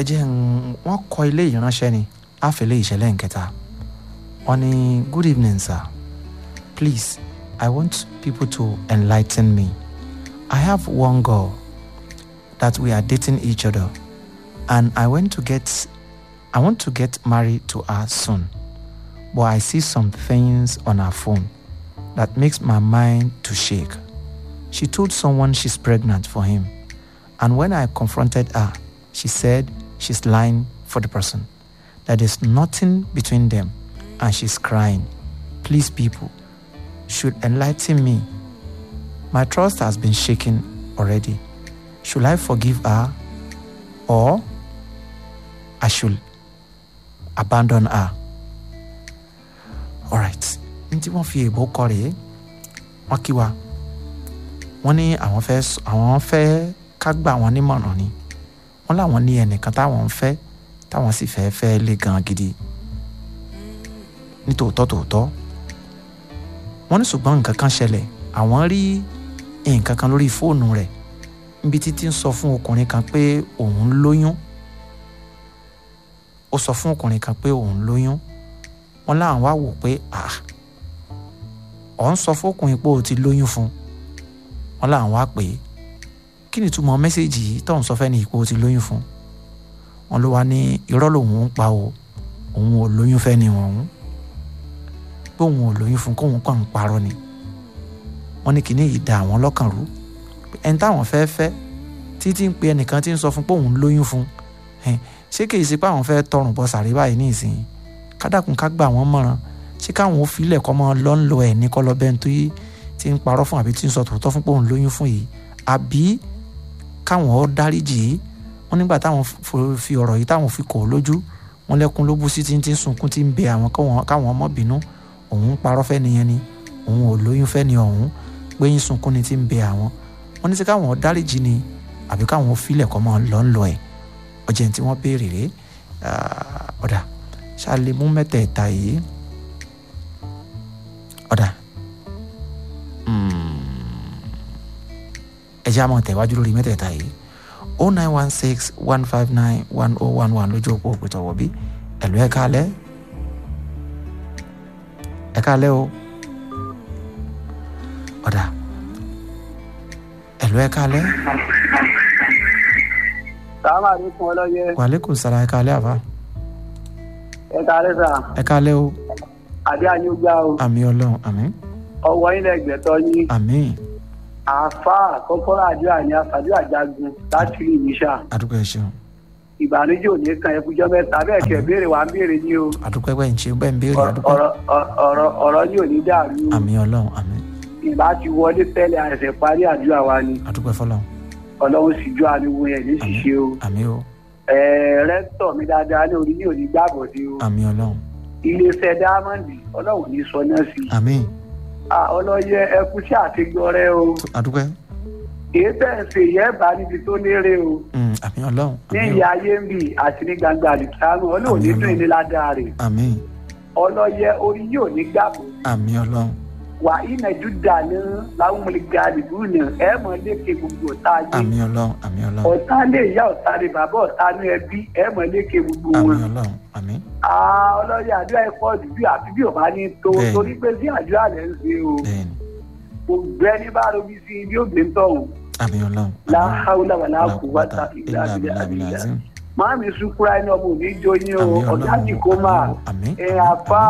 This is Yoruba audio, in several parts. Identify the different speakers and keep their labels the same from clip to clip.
Speaker 1: ẹ jẹ́ n- wọ́n kọ ilé ìránṣẹ́ ni àfẹ́lẹ́ ìṣẹ̀lẹ̀ nkẹta wọ́n ní good evening sir please i want people to enlighten me i have one girl that we are dating each other and i want to get i want to get married to her soon but i see some things on her phone that makes my mind to shake she told someone she's pregnant for him and when i confronted her she said she's lying for the person that there's nothing between them and she's crying please people should enlighten me my trust has been shaken already should i forgive her or i should abandon her alright ní tí wọ́n fi èbó kọ rèé wọ́n kí wa wọ́n ní àwọn fẹ́ s- àwọn fẹ́ ká gbà wọ́n nímọ̀ràn ni wọ́n láwọn ní ẹnìkan táwọn ń fẹ́ táwọn sì fẹ́ fẹ́ lé gan gidi ní tòótọ́ tòótọ́ wọ́n ní ṣùgbọ́n nǹkan kan ṣẹlẹ̀ àwọn rí nǹkan kan lórí fóònù rẹ̀ níbi títí ń sọ fún ọkùnrin kan pé òun lóyún ó sọ fún ọkùnrin kan pé òun lóyún wọ́n láwọn wá wò pé ah ọ̀ ń sọ fún ọkùnrin pé o ti lóyún fún wọ́n láwọn wá pè é kí ni ìtumọ̀ mẹ́sẹ̀gì yìí tó ń sọ fẹ́ni ìpò ti lóyún fún wọn ló wá ní irọ́ lòun ń pa o òun ò lóyún fẹ́ni ọ̀hún pé òun ò lóyún fún kóun kàn ń parọ́ ni wọ́n ní kíní yìí da àwọn lọ́kàn rú ẹni táwọn fẹ́ fẹ́ títí ń pe ẹnìkan tí ń sọ fún pé òun lóyún fún ẹn, ṣé kìí ṣe pé àwọn fẹ́ tọrùn bọ sàrí báyìí ní ìsìn kádàkùn ká gbà wọ́n mọ̀ràn ṣé káwọn ò filẹ̀ kọ́ mọ́ lọ́nlọ́ ẹ̀ ní kọ́lọ́ bẹ́ẹ̀ tó yí tí ń parọ́ fún àbí tí ń sọ tòótọ́ fún pé òun lóyún fún yìí àbí káwọn ó dáríjì í wọn nígbà táwọn f- fi ọ̀rọ̀ yìí táwọn fi kò ó lójú wọn lẹ́kún ló bú sí tí ń tí ń sunkún tí ń bẹ àwọn káwọn káwọn ọmọ bínú òun ń parọ́ fẹ́ nìyẹn ni òun ò lóyún fẹ́ ni ọ̀hún pé ń sunkún ni tí ń bẹ àwọn wọn ní sí káwọn ó dáríjì ni àbí káwọn ó filẹ̀ kọ́ mọ́ lọ́nlọ́ ẹ̀ ọjà tí wọ́n béèrè rèé Ah, ọ̀dà ṣáàlì mú mẹ́tẹ̀ẹ̀ta yìí ọ̀dà ẹ jẹ́ àmọ́ tẹ̀wájú lórí mẹ́tẹ̀ẹ̀ta yìí o nine one six one five nine one oh one one lójú òpó òpìtọ̀ wọ̀bí ẹ̀lú ẹ̀ káalẹ́ ẹ̀ káalẹ́ o ọ̀dà ẹ̀lú ẹ̀ káalẹ́
Speaker 2: sàmà àlékún ọlọ́yẹ
Speaker 1: wàlékún sara ẹ̀ káalẹ́ àbá
Speaker 2: ẹ kárẹ́ sà
Speaker 1: ẹ̀ káalẹ́ o
Speaker 2: àbí àyùgbà o
Speaker 1: àmì ọlọ́run àmì
Speaker 2: ọwọ́ ilẹ̀ gbẹ̀tọ́ yín
Speaker 1: àmì
Speaker 2: àáfà kọ́kọ́rọ́ àdúrà ní àfàdúrà jagun láti rí ìníṣà
Speaker 1: àdúgbò ẹ̀ ṣeun
Speaker 2: ìbànújẹ́ ò ní kan ẹkújọ́ mẹ́ta bẹ́ẹ̀ kẹ́ béèrè wà ń béèrè ní o
Speaker 1: àdúgbò ẹgbẹ́ ń ṣe bẹ́ẹ̀ ń béèrè àdúgbò
Speaker 2: ọ̀rọ̀ ọ̀rọ̀ ọ̀rọ̀ ní ò ní dàrú o
Speaker 1: àmì ọlọ́run àmì
Speaker 2: ìbá ti wọlé tẹ́lẹ̀ àìsẹ̀ parí àdúrà wa ni
Speaker 1: àdúgbò ẹ̀fọ́lọ́run
Speaker 2: ọlọ́run sì jọ àníwò yẹn ní
Speaker 1: àmì
Speaker 2: ṣíṣe o
Speaker 1: àmì o
Speaker 2: ẹ̀ẹ́ rẹ́tọ̀ mi dáadáa ní orí ní òní gbàgbọ́ sí o
Speaker 1: àmì ọlọ́run
Speaker 2: iléeṣẹ́ dáámọ́ndì ọlọ́run ní sọ náà sí
Speaker 1: àmì
Speaker 2: Ah, ọlọ́yẹ ẹkú sí àtigbọ́rẹ́ o
Speaker 1: àdúgbò ẹ̀
Speaker 2: èyí tẹ̀ ń ṣe yẹ́ bá níbi tó lérè o
Speaker 1: Mm, àmì ọlọ́run
Speaker 2: ní
Speaker 1: àmì o
Speaker 2: ìyá ayé ń bì àti ní gbangba àdìsáàmù ọlọ́run ní dùn ní ládàá rẹ̀
Speaker 1: àmì
Speaker 2: ọlọ́yẹ orí yóò ní gbàgbọ́
Speaker 1: àmì ọlọ́run
Speaker 2: wà ìnàjú dàní láwọn mọ̀lẹ́gà àdìgbò náà ẹ̀ mọ̀ lékè gbogbo ọ̀tá ayé
Speaker 1: àmì ọlọ́run àmì ọlọ́run
Speaker 2: ọ̀tá lè yá ọ̀tá lè bàbá ọ̀tá ní ẹbí ẹ̀ mọ̀ lékè gbogbo
Speaker 1: àmì
Speaker 2: wọn.
Speaker 1: ọlọ́run àmì
Speaker 2: Ah, ọlọ́yẹ àdúrà ẹ̀kọ́ ọ̀dùbí àfi bí ò bá ní tó
Speaker 1: Bẹ́ẹ̀ni.
Speaker 2: torí pé sí àdúrà lẹ́ ń ṣe o
Speaker 1: bẹ́ẹ̀ni
Speaker 2: gbogbo ẹni bá robi sí ibi ògbé ń tọ̀hún
Speaker 1: àmì ọlọ́run
Speaker 2: láhàúlà wà láàkú wáta ìlà
Speaker 1: ìlà
Speaker 2: àbílẹ̀
Speaker 1: àbílẹ̀
Speaker 2: àbílẹ̀
Speaker 1: azim
Speaker 2: máàmì sukura ẹni ọmọ òní jó yín o
Speaker 1: Àmín
Speaker 2: ọ̀gá
Speaker 1: Ọlọ́run,
Speaker 2: jìkómà
Speaker 1: àmín,
Speaker 2: ẹ
Speaker 1: àmín,
Speaker 2: àfà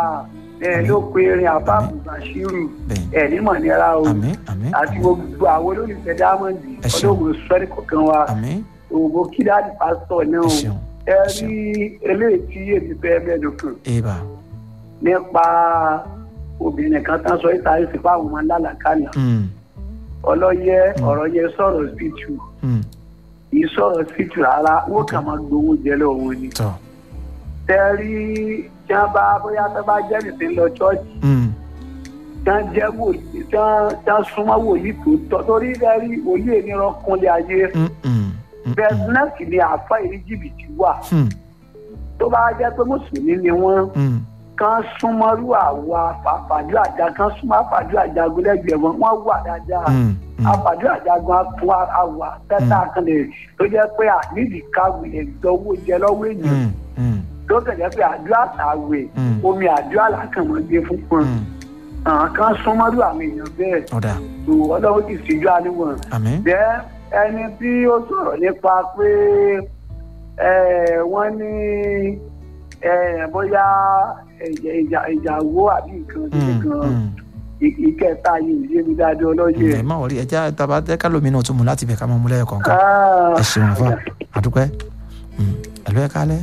Speaker 2: ẹ
Speaker 1: Àmín.
Speaker 2: ló pe erin àfà
Speaker 1: Àmín.
Speaker 2: bùbàṣírù
Speaker 1: bẹ́ẹ̀ni
Speaker 2: ẹ nímọ̀ nira o
Speaker 1: àmì àmì
Speaker 2: àti gbogbo àwọn olólùfẹ́ dámọ̀ndì
Speaker 1: Ẹ ṣeun.
Speaker 2: ọlọ́mọ sọ́rí kọ̀ọ̀kan wa
Speaker 1: àmì
Speaker 2: òwò kíláàdì pásítọ̀ náà
Speaker 1: ẹ
Speaker 2: o
Speaker 1: ṣeun
Speaker 2: ẹ
Speaker 1: ẹ ṣeun.
Speaker 2: rí eléyìí tí èmi fẹ́ mẹ́nu kàn
Speaker 1: eba
Speaker 2: nípa obìnrin kan tán sọ ìta ẹ̀sìn fáwọn ọmọ lálàkàlà
Speaker 1: Mm,
Speaker 2: ọlọ́yẹ
Speaker 1: Mm.
Speaker 2: ọ̀rọ̀ yẹ sọ̀rọ̀ spiritu
Speaker 1: mm,
Speaker 2: kì í sọ̀rọ̀ spiritu rárá wọ́n kàn máa gbowó jẹ lọ́wọ́ ni.
Speaker 1: tọ́
Speaker 2: tẹ́rí tí wọ́n bá bóyá tó bá jẹ́ nìsín lọ ṣọ́ọ̀ṣì
Speaker 1: Mm,
Speaker 2: tí wọ́n jẹ́ wòlíì tí wọ́n tí wọ́n súnmọ́ wòlíì tó tọ́ torí tẹ́rí wòlíì ènìyàn kúnlẹ̀ ayé
Speaker 1: mm, mm, mm,
Speaker 2: bẹ́ẹ̀
Speaker 1: mm,
Speaker 2: náà sì ni àáfà ìrí jìbìtì wà
Speaker 1: mm,
Speaker 2: tó bá jẹ́ pé mùsùlùmí ni wọ́n
Speaker 1: mm,
Speaker 2: kan súnmọ́rú àwa àfàdú àjà kan súnmọ́ àfàdú àjagun lẹ́gbẹ̀ẹ́ wọn wọ́n wà dáadáa
Speaker 1: mm, mm,
Speaker 2: àfàdú àjagun fún àwà tẹ́tà kan lè tó jẹ́ pé àníìdí káwé ẹ̀gbẹ́ owó jẹ lọ́wọ́ èèyàn
Speaker 1: mm, mm,
Speaker 2: tó kẹ̀jẹ́ pé àdúrà àwẹ̀
Speaker 1: Mm.
Speaker 2: omi àdúrà làkànmọ́ gbé fún pọn
Speaker 1: mm.
Speaker 2: àwọn kan súnmọ́rú àwọn èèyàn bẹ́ẹ̀
Speaker 1: ọ̀dà
Speaker 2: tó ọlọ́run ti síjú àníwọ̀n
Speaker 1: àmín
Speaker 2: jẹ́ ẹni tí ó sọ̀rọ̀ nípa pé eh, wọ́n ní eh, bóyá ìjà- ìjà- ìjàwó àbí nǹkan
Speaker 1: Mm,
Speaker 2: nǹkan
Speaker 1: mm.
Speaker 2: ì- ìkẹta yìí ò yé mi dáadáa ọlọ́yẹ.
Speaker 1: ẹ má wọrí ẹjá taba ẹka lómi náà tún mú láti bẹ̀ ká máa mú lẹ́yìn kọ̀ọ̀kan
Speaker 2: Ah,
Speaker 1: ẹ ṣeun àfa àdúpẹ́ ẹ̀lú ẹ kálẹ̀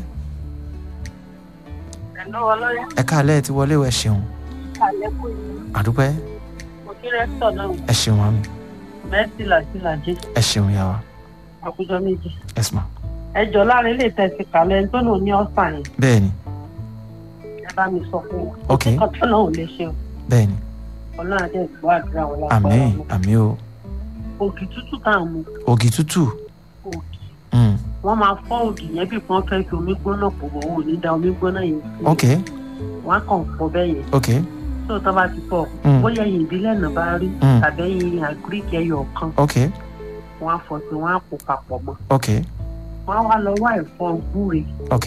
Speaker 3: ẹ̀nà ọlọ́yà
Speaker 1: ẹ kálẹ̀ ti wọlé o ẹ ṣeun
Speaker 3: àlékún yìí
Speaker 1: àdúpẹ́
Speaker 3: mo kí rẹ́sítọ̀ náà
Speaker 1: ẹ ṣeun àmì
Speaker 3: mẹ́sì làjìlàjì
Speaker 1: ẹ ṣeun yà wá
Speaker 3: àkójọ méjì.
Speaker 1: ẹ sùn
Speaker 3: ẹjọ́ láàrin ilé ìtẹ̀sí kàlẹ́ ẹni tó lò ní ọ̀sán yẹn
Speaker 1: bẹ́ẹ̀ ni
Speaker 3: ẹ bá mi sọ fún wọn.
Speaker 1: ok
Speaker 3: nǹkan tó náà ò lè ṣe o
Speaker 1: bẹ́ẹ̀ ni
Speaker 3: ọlọ́run àti ẹ̀gbọ́ àdúrà wọn
Speaker 1: àmín
Speaker 3: lápá
Speaker 1: àmín o
Speaker 3: ògì tútù tá à ń mu
Speaker 1: ògì tútù
Speaker 3: ògì
Speaker 1: mm,
Speaker 3: wọ́n máa fọ́ ògì yẹn bí wọ́n fẹ́ fi omi gbóná pò wọ́n ò ní da omi gbóná yẹn sí
Speaker 1: ok
Speaker 3: wọ́n á kàn fọ́ bẹ́ẹ̀ yẹn
Speaker 1: ok
Speaker 3: tó tó bá ti fọ́
Speaker 1: Mm.
Speaker 3: bóyá ẹ̀yìn ìbílẹ̀ náà bá rí
Speaker 1: Mm.
Speaker 3: tàbí ẹ̀yìn àgíríkì ẹyọ kan
Speaker 1: ok
Speaker 3: wọ́n á fọ́ sí wọ́n á kó papọ̀ mọ́
Speaker 1: ok
Speaker 3: wọ́n á wá lọ wá ẹ̀fọ́ gbúre
Speaker 1: ok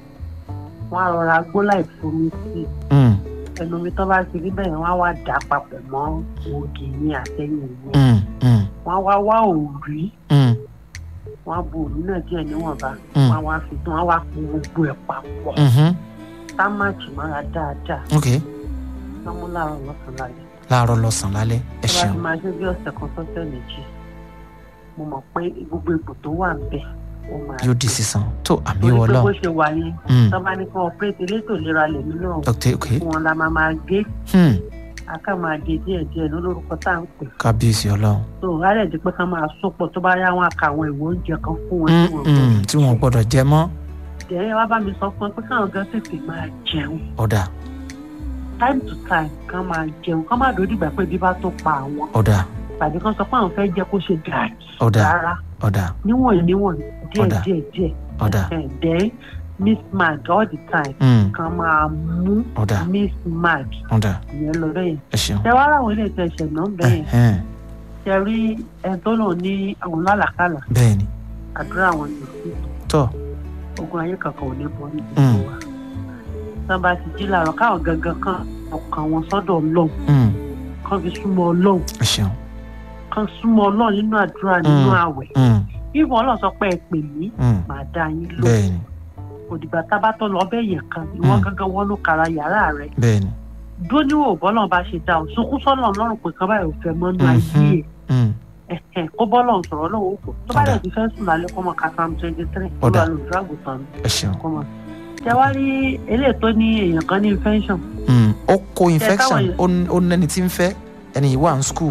Speaker 3: wọ́n á rọra gbó láì fomi sí i
Speaker 1: mm,
Speaker 3: ẹnu mi tó bá ti rí bẹ́ẹ̀ wọ́n á wá dà á papọ̀ mọ́ ògì yẹn àtẹ̀yìn yẹn
Speaker 1: mm, mm,
Speaker 3: wọ́n á wá wá òrí
Speaker 1: mm,
Speaker 3: wọ́n á bu òrí náà díẹ̀ níwọ̀nba
Speaker 1: Mm.
Speaker 3: wọ́n á wá fi tán wọ́n á wá kó gbogbo ẹ̀ papọ̀
Speaker 1: mhm,
Speaker 3: sámàkì mára dáadáa
Speaker 1: ok
Speaker 3: wọ́n mú láàárọ̀ lọ́sàn-án lálẹ́
Speaker 1: láàárọ̀ lọ́sàn-án lálẹ́ ẹ
Speaker 3: tó bá
Speaker 1: ṣeun
Speaker 3: ti máa ṣe bí ọ̀sẹ̀ kan sọ́sẹ̀ méjì mo mọ̀ pé gbogbo ipò tó wà ń bẹ̀ ó máa
Speaker 1: yóò di sísan tó àmì
Speaker 3: torí pé bó
Speaker 1: ọlọ́run
Speaker 3: ṣe wà yẹn
Speaker 1: Mm,
Speaker 3: tó bá ní kí wọ́n pé elétò ìlera lèmi náà
Speaker 1: dr ok
Speaker 3: fún wọn la máa máa gé
Speaker 1: hmm,
Speaker 3: aká máa gé díẹ̀díẹ̀ lórúkọ tá à ń pè
Speaker 1: kábíyèsí ọlọ́run
Speaker 3: tó rárẹ̀ di pé ká máa sopọ̀ tó bá yá wọn àka àwọn ìwé oúnjẹ kan fún wọn
Speaker 1: Mm,
Speaker 3: tí wọn
Speaker 1: mm, tí wọn gbọ́dọ̀ jẹ mọ́
Speaker 3: jẹ́ wá bá mi sọ fún ẹ pé káwọn gan tètè máa jẹun
Speaker 1: ọ̀dà
Speaker 3: time to time ká máa jẹun ká má dòdì gbà pé bí bá tó pa àwọn
Speaker 1: ọ̀dà
Speaker 3: tàbí kán sọ pé àwọn fẹ́ jẹ́ kó ṣe gàdí
Speaker 1: ọ̀dà
Speaker 3: rárá
Speaker 1: ọ̀dà
Speaker 3: níwọ̀n níwọ̀n díẹ̀
Speaker 1: Ọ̀dà.
Speaker 3: díẹ̀ díẹ̀
Speaker 1: ọ̀dà
Speaker 3: ẹ̀ then miss mag all the time
Speaker 1: mm,
Speaker 3: kan máa mú
Speaker 1: ọ̀dà
Speaker 3: miss mag
Speaker 1: ọ̀dà
Speaker 3: ìyẹn lọ bẹ́yẹn
Speaker 1: ẹ ṣeun
Speaker 3: ṣe wá láwọn ilé ìtẹ̀sẹ̀ náà bẹ́yẹn
Speaker 1: Ẹhẹ́n,
Speaker 3: ṣe rí ẹni tó lò ní àwọn lálàkàlà
Speaker 1: bẹ́ẹ̀ ni
Speaker 3: àdúrà àwọn ní sí
Speaker 1: tọ́
Speaker 3: ogun ayé kankan ò ní bọ́ níbi
Speaker 1: Mm.
Speaker 3: tó wà tán bá ti jí làárọ̀ káwọn gangan kan ọkàn wọn sọ́dọ̀ ọlọ́run
Speaker 1: mm,
Speaker 3: kan fi súnmọ́ ọlọ́run
Speaker 1: ẹ ṣeun
Speaker 3: kan súnmọ́ ọlọ́run nínú àdúrà nínú
Speaker 1: Mm.
Speaker 3: àwẹ̀
Speaker 1: mm,
Speaker 3: ìwọ ọlọ́run sọ pé ẹ pè mí
Speaker 1: mm,
Speaker 3: màá dá yín lò
Speaker 1: bẹ́ẹ̀ ni
Speaker 3: òdìgbà tábà tó lọ bẹ́ẹ̀ yẹn kan ìwọ
Speaker 1: Mm.
Speaker 3: gangan wọnú kara yàrá rẹ
Speaker 1: bẹ́ẹ̀ ni
Speaker 3: dúró níwò bọ́lọ̀ bá ṣe dá o sunkún sọ́nà ọlọ́run pé kan báyìí ò fẹ́ mọ́nú
Speaker 1: Mhm.
Speaker 3: ayé
Speaker 1: mm,
Speaker 3: ẹ̀ ẹ̀hẹ̀, kó bọ́lọ̀ sọ̀rọ̀ lọ́wọ́ òkú tó bá
Speaker 1: Ọ̀dà.
Speaker 3: dẹ̀ ti fẹ́ sùn lálẹ́ kó mọ̀ ká sam twenty three kó
Speaker 1: Ọ̀dà.
Speaker 3: lọ lòdù àgùntàn
Speaker 1: ẹ ṣeun
Speaker 3: kó mọ̀ ṣe wá rí eléyìí tó ní èèyàn kan ní infection
Speaker 1: mm, ó kó infection
Speaker 3: táwọn
Speaker 1: ó n- ó nẹni tí ń fẹ́ ẹni yìí wà ní school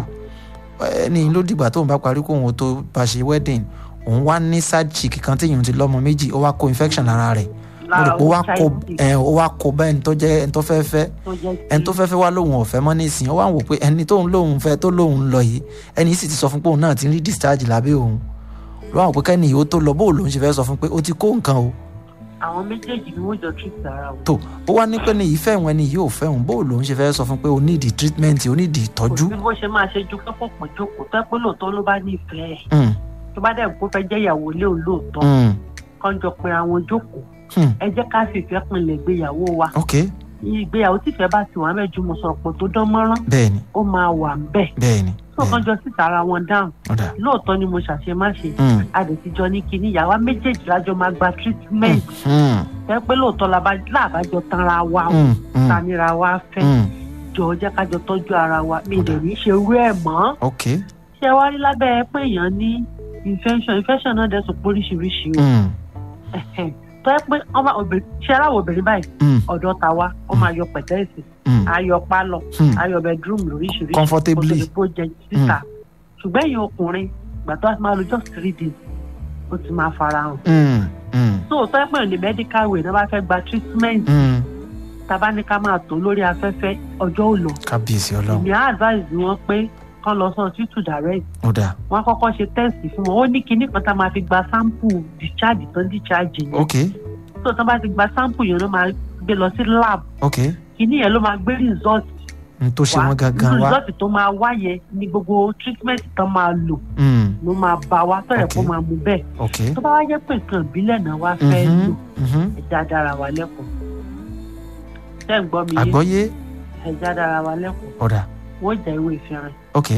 Speaker 1: ẹni yìí ló dìgbà tóun bá parí kóun ó tó bá ṣe wedding òun wá ní side chick kan téèyàn ti lọ́mọ méjì ó wá kó infection lára rẹ̀ mo rò
Speaker 3: lára
Speaker 1: pé ó wá kó
Speaker 3: HIV
Speaker 1: ẹ ó wá kó bẹ́ẹ̀ ẹni tó jẹ́ ẹni tó fẹ́ fẹ́
Speaker 3: tó jẹ́
Speaker 1: ẹni tó fẹ́ fẹ́ wá lóun ọ̀fẹ́ mọ́ nísìnyí ó wá ń wò pé ẹni tóun lóun fẹ́ tó lóun lọ yìí ẹni yìí sì ti sọ fún pé òun náà ti ń rí discharge lábẹ́ òun ló wà wò pé kẹ́ni yìí ó tó lọ bóun lòun ṣe fẹ́ sọ fún pé ó ti kó nǹkan o
Speaker 3: àwọn méjèèjì ni wọ́n jọ treat ara wọn.
Speaker 1: tó ó wá ní pé ní ìfẹ́ ìwọ̀n ẹni yìí ò fẹ́ òun bóun lòun ṣe fẹ́ sọ fún pé ó nídìí treatment ó nídìí
Speaker 3: kò
Speaker 1: ìtọ́jú
Speaker 3: sí bó ṣe máa ṣe ju pẹ́pọ̀ pọ̀ jókòó tẹ́ pé lóòótọ́ ló bá ní ìfẹ́ ẹ̀
Speaker 1: Mm,
Speaker 3: tó bá dẹ̀ kó fẹ́ jẹ́ ìyàwó ilé òun lóòótọ́
Speaker 1: mm,
Speaker 3: kán jọ pé àwọn jókòó
Speaker 1: hmm,
Speaker 3: ẹ jẹ́ ká fìfẹ́ pinlẹ̀ ìgbéyàwó wa
Speaker 1: ok
Speaker 3: ìgbéyàwó tífẹ́ bá ti wà mẹ́jú mo sọ̀rọ̀ pọ̀ tó dán mọ́rán
Speaker 1: bẹ́ẹ̀ ni
Speaker 3: ó máa wà ń bẹ̀
Speaker 1: bẹ́ẹ̀ ni
Speaker 3: tó kán jọ síta ara wọn dáhùn
Speaker 1: ọ̀dà
Speaker 3: lóòótọ́ ni mo ṣàṣe má ṣe
Speaker 1: mm,
Speaker 3: adètijọ́ ní kinní ìyàwó méjèèjì lájọ máa gba treatment
Speaker 1: mm,
Speaker 3: ẹ pé lóòótọ́ làbá- làbájọ tanra wa o
Speaker 1: mm, mm,
Speaker 3: tanira wa fẹ́
Speaker 1: mm,
Speaker 3: jọ jẹ́ kájọ tọ́jú ara wa mi lè
Speaker 1: Ọ̀dà.
Speaker 3: ní ṣe irú ẹ̀ mọ́
Speaker 1: ok
Speaker 3: ṣé wá rí lábẹ́ pé èèyàn ní infection infection náà dẹ̀ sọ pé oríṣiríṣi o
Speaker 1: mm,
Speaker 3: Ẹ̀hẹ̀n. tó yẹ pé ọmọ obìnrin ṣé aláwọ̀ obìnrin báyìí
Speaker 1: mm,
Speaker 3: ọ̀dọ́ ta wa ó máa yọ pẹ̀tẹ́ẹ̀sì
Speaker 1: mm,
Speaker 3: ayọ̀ pálọ̀
Speaker 1: mm,
Speaker 3: ayọ̀ bedroom lóríṣiríṣi
Speaker 1: Comfortably.
Speaker 3: kó tó di pé ó jẹ síta ṣùgbọ́n èèyàn ọkùnrin ìgbà tó a ti máa lo just three days ó ti máa fara hàn
Speaker 1: mm, mm,
Speaker 3: tó tó yẹ pé ní medical way náà bá fẹ́ gba treatment
Speaker 1: mm,
Speaker 3: tàbá ní ká máa tó lórí afẹ́fẹ́ ọjọ́ ò lọ
Speaker 1: kábíyèsí ọlọ́run
Speaker 3: èmi á advise wọn pé kán lọ sọ títù direct
Speaker 1: ọ̀dà
Speaker 3: wọn kọ́kọ́ ṣe test fún wọn ó ní kinní kan tá a máa fi gba sample discharge tán discharge yẹn
Speaker 1: ok
Speaker 3: tó tán bá ti gba sample yẹn ló máa gbé lọ sí lab
Speaker 1: ok
Speaker 3: kíní yẹn ló máa gbé rìsọ́ọ̀tì
Speaker 1: n tó ṣe
Speaker 3: wá
Speaker 1: wọ́n gangan wá
Speaker 3: rìsọ́ọ̀tì tó máa wá yẹn ni gbogbo treatment tán máa lò
Speaker 1: Mm,
Speaker 3: ló máa bá wa fẹ́rẹ̀ kó
Speaker 1: Ok.
Speaker 3: máa mú bẹ́ẹ̀
Speaker 1: ok
Speaker 3: tó bá wá jẹ́ pé nǹkan ìbílẹ̀ náà wá fẹ́
Speaker 1: Mhm,
Speaker 3: lò
Speaker 1: mhm.
Speaker 3: ẹja dára wa lẹ́kọ̀ọ́ ṣé ń gbọ́ mi yé
Speaker 1: àgbọ́yé
Speaker 3: ẹja dára wa lẹ́kọ̀ọ́
Speaker 1: ọ̀dà
Speaker 3: wọ́n jẹ́ ewé ìfẹ́rin
Speaker 1: ok